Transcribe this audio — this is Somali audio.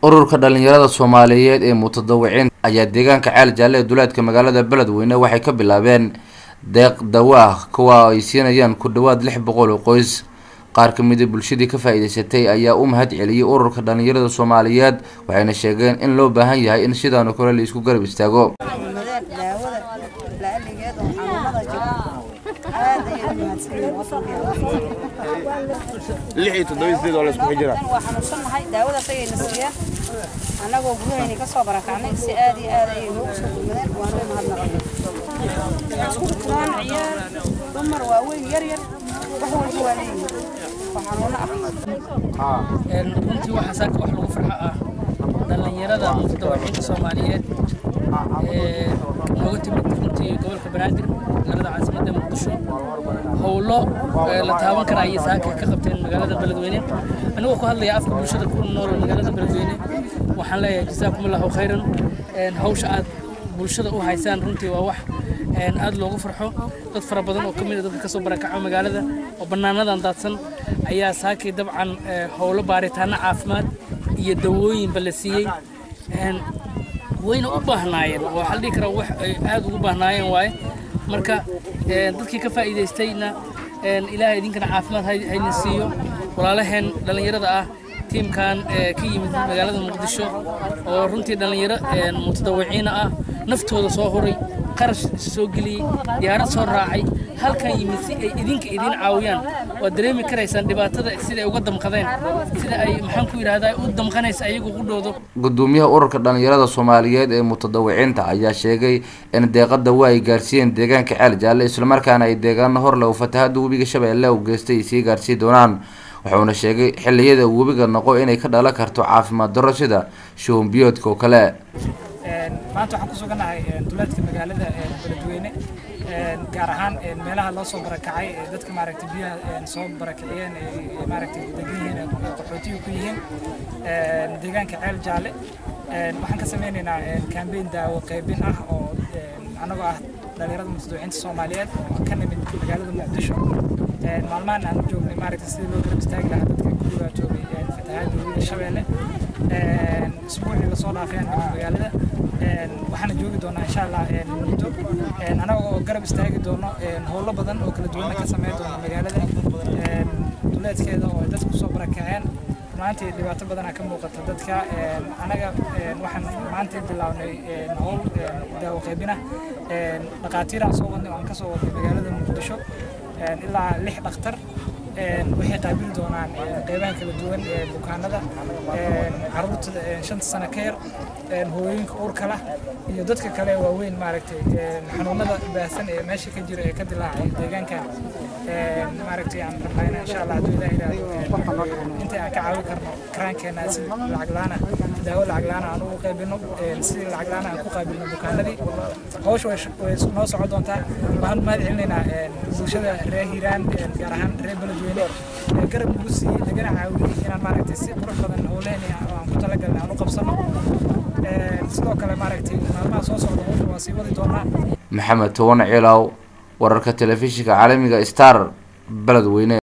ururka dhalinyarada soomaaliyeed ee mutadawiciin ayaa deegaanka ceel jaalle ee duleedka magaalada beledweyne waxay ka bilaabeen deeq dawaah kuwa ay siinayaan ku dhawaad lix boqol oo qoys qaar ka mida bulshadii ka faa-iideysatay ayaa u mahad celiyey ururka dhalinyarada soomaaliyeed waxayna sheegeen in loo baahan yahay in sidaanoo kale la isku garab istaago daawada la-aligeed oo xanuunada jira aad ayay u mahadsanyihiin lix iyo toddoba sideed oo la isku xijira waa xanuunsannahay daawadaas ayayna siiyeen annagoo gurahayni ka soo barakacnay si aad iyo aad ayay noogu soo gurmadeen waanu u mahadnaqay isku jiraan ciyaar dumar waaweyn yar yar wax walba waa leeyihin oo xanuuno ah runtii waxaa saaka wax lagu farxo ah dhallinyarada mutadawiciinta soomaaliyeed ee nooga timid runtii gobolka banaadir magaalada caasimadda muqdisho howlo la taaban kara ayay saaka ka qabteen magaalada beledweyne anigoo ku hadlaya afka bulshada ku nool magaalada beledweyne waxaan leeyahay jasaakum allahu khayran hawsha aad bulshada u haysaan runtii waa wax aad loogu farxo dad fara badan oo ka mid a dadka kasoo barakaco magaalada oo bannaanadan daadsan ayaa saakii dabcan howlo baaritaano caafimaad iyo dawooyinba la siiyey wayna u baahnaayeen oo waxaa la dhihi karaa wax ay aad ugu baahnaayeen waaye marka dadkii ka faa'iidaystayna ilaahay idinkana caafimaad hayna siiyo walaalaheen dhallinyarada ah tiimkan ka yimid magaalada muqdisho oo runtii dhallinyaro mutadawiciina ah naftooda soo huray qarash soo geliyey diyaarad soo raacay halkan yimid si ay idinka idiin caawiyaan waad dareemi karaysaan dhibaatada sida ay uga damqadeen sida ay maxaan ku yidhahdaa u damqanaysa ayagu u dhowdo gudoomiyaha ururka dhalinyarada soomaaliyeed ee mutadawiciinta ayaa sheegay in deeqada waa ay gaarsiiyeen deegaanka ceel jaalle islamarkaana ay deegaano hor leh fatahada webiga shabeelle u geystay ay sii gaarsiin doonaan wuxuuna sheegay xilliyada webiga noqo inay ka dhalan karto caafimaad darro sida shuhun biyoodka oo kale maanta waxaan ku sugannahay duleedka magaalada beledweyne gaar ahaan meelaha loo soo barakacay ee dadka maaragtay biyaha soo barakiciyeen ee maaragtay degan yihiin qaxootiga ku yihiin deegaanka ceel jaalle waxaan ka sameynaynaa kambeyn daawo qaybin ah oo annagoo ah dhalinyarada mutadawiciinta soomaaliyeed oo ka nimid magaalada muqdisho maalmahan aan joognay maaragtay sidii loo garab istaagi lahaa dadka ku dhibaatoobay fatahaada webiga shabeelle isbuucii lasoo dhaafay aan nimid magaalada waxaana joogi doonaa insha allah muddo anaga oo garab istaagi doono howlo badan oo kala duwana ka sameyn doona magaalada duleedkeeda oo dadku soo barakaceen maanta dhibaato badanaa ka muuqata dadka anaga waxaan maanta bilownay howl daawo qaybina dhaqaatiiraan soo wadnay aan ka soo wadnay magaalada muqdisho ilaa lix dhakhtar waxay qaabili doonaan qeybaha kala duwan ee bukaanada caruurta shanta sano ka yar hooyooyinka uurka lah iyo dadka kale waaweyn maaragtay xanuunada baahsan ee meesha ka jira ee ka dilaacay deegaankan maaragtay aan rabnayna insha allah hadduu ilaah yidhaahdo inta aan ka caawin karno karaankeena si lacag laana daawo lacag laana aan ugu qaybino si lacag laana aan ku qaabilno bukaanadii hawsha way noo socon doontaa waxaan mahad celinaynaa bulshada reer hiiraan gaar ahaan reer beledweyne ee garab nagu siiyey nagana caawiyey inaan maaragtay si qurux badan howleheni aan ku talagalnay aan u qabsano sidoo kale maaragtay maalmaha soo socda hawsha waa sii wadi doonaa maxamed toban ciilow wararka telefishinka caalamiga star beledweyne